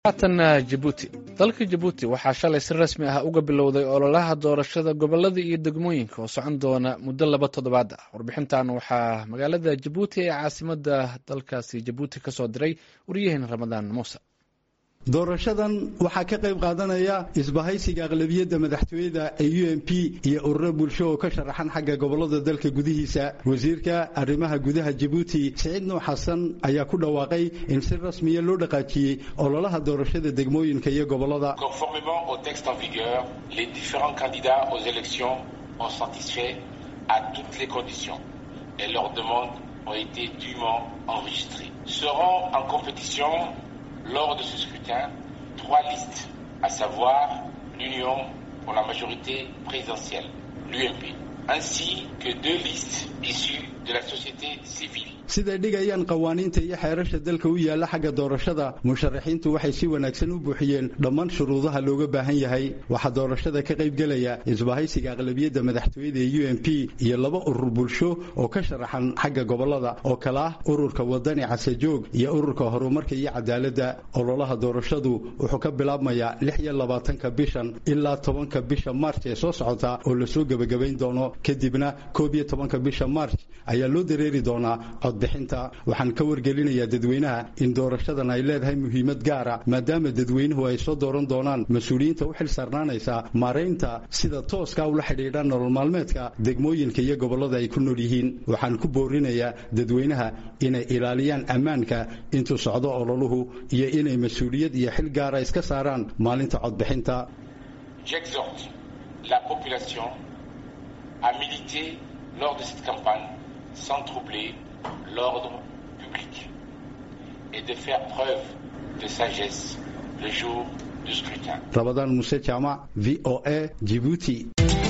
haatan jabuuti dalka jabuuti waxaa shalay si rasmi ah uga bilowday ololaha doorashada gobolada iyo degmooyinka oo socon doona muddo laba toddobaad ah warbixintan waxaa magaalada jabuuti ee caasimada dalkaasi jabuuti kasoo diray waryaheena ramadaan muuse doorashadan waxaa ka qayb qaadanaya isbahaysiga aqlabiyadda madaxtooyada ee u m p iyo ururo bulsho oo ka sharaxan xagga gobolada dalka gudihiisa wasiirka arrimaha gudaha jabuuti siciid nuux xasan ayaa ku dhawaaqay in si rasmiya loo dhaqaajiyey ololaha doorashada degmooyinka iyo gobolada conformément au texte en vigueur les différents candidats aux élections ont satisfait à toutes les conditions et leurs demandes ont été dûment enregistrées seront en compétition lors de ce scrutin trois listes, à savoir l'Union pour la majorité présidentielle, l'UMP, ainsi que deux listes issues de la société civile. siday dhigayaan qawaaniinta iyo xeerasha dalka u yaalla xagga doorashada musharaxiintu waxay si wanaagsan u buuxiyeen dhammaan shuruudaha looga baahan yahay waxaa doorashada ka qaybgelaya isbahaysiga aqlabiyadda madaxtooyada ee u m p iyo laba urur bulsho oo ka sharaxan xagga gobolada oo kale ah ururka wadani casejoog iyo ururka horumarka iyo cadaaladda ololaha doorashadu wuxuu ka bilaabmayaa lix iyo labaatanka bishan ilaa tobanka bisha maarch ee soo socota oo lasoo gebagabayn doono kadibna koob iyo tobanka bisha maarch ayaa loo dareeri doonaa codbixinta waxaan ka wargelinayaa dadweynaha in doorashadan ay leedahay muhiimad gaara maadaama dadweynuhu ay soo dooran doonaan mas-uuliyiinta u xil saarnaanaysa maaraynta sida tooska ula xidhiidha nolol maalmeedka degmooyinka iyo gobollada ay ku nool yihiin waxaan ku boorinayaa dadweynaha inay ilaaliyaan ammaanka intuu socdo ololuhu iyo inay mas-uuliyad iyo xil gaara iska saaraan maalinta codbixinta J'exhorte la population à militer lors de cette campagne sans troubler l'ordre public et de faire preuve de sagesse le jour du scrutin. Ramadan Moussa Chama, VOA, Djibouti.